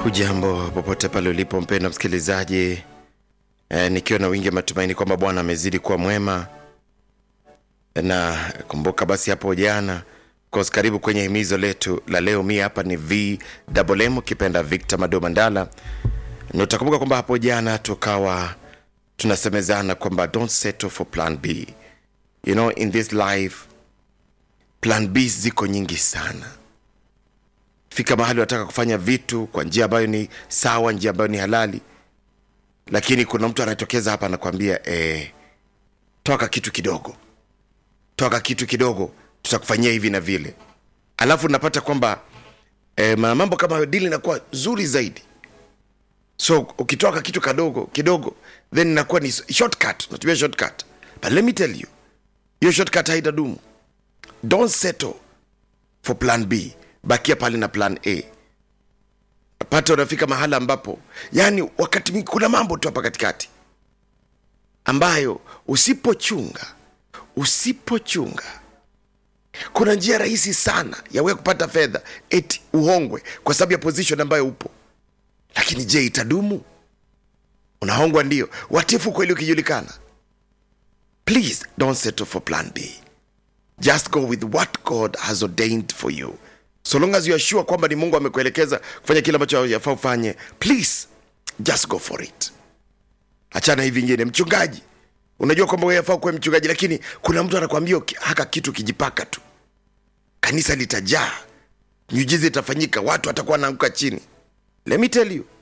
Hujambo popote pale ulipo mpendwa msikilizaji, e, nikiwa na wingi wa matumaini kwamba Bwana amezidi kuwa mwema. Na kumbuka basi hapo jana kos, karibu kwenye himizo letu la leo. Mi hapa ni VMM ukipenda Victor Mado Mandala, na utakumbuka kwamba hapo jana tukawa tunasemezana kwamba don't settle for plan B. You know, in this life plan B ziko nyingi sana fika mahali unataka kufanya vitu kwa njia ambayo ni sawa, njia ambayo ni halali, lakini kuna mtu anatokeza hapa anakwambia eh, toka kitu kidogo, toka kitu kidogo, tutakufanyia hivi na vile, alafu unapata kwamba eh, mambo kama hayo dili inakuwa zuri zaidi. So ukitoka kitu kadogo kidogo, then inakuwa ni shortcut, unatumia shortcut, but let me tell you, hiyo shortcut haitadumu. Don't settle for plan B bakia pale na plan A. Pata unafika mahala ambapo yani, wakati mwingi kuna mambo tu hapa katikati ambayo usipochunga, usipochunga, kuna njia rahisi sana ya wewe kupata fedha eti uhongwe kwa sababu ya position ambayo upo, lakini je, itadumu? Unahongwa ndio, watifu kweli ukijulikana. Please don't settle for plan B, just go with what God has ordained for you so long as you are sure kwamba ni mungu amekuelekeza kufanya kile ambacho yafaa ufanye please just go for it achana hivi ingine mchungaji unajua kwamba wewe yafaa kuwa mchungaji lakini kuna mtu anakwambia haka kitu kijipaka tu kanisa litajaa miujiza itafanyika watu watakuwa wanaanguka chini let me tell you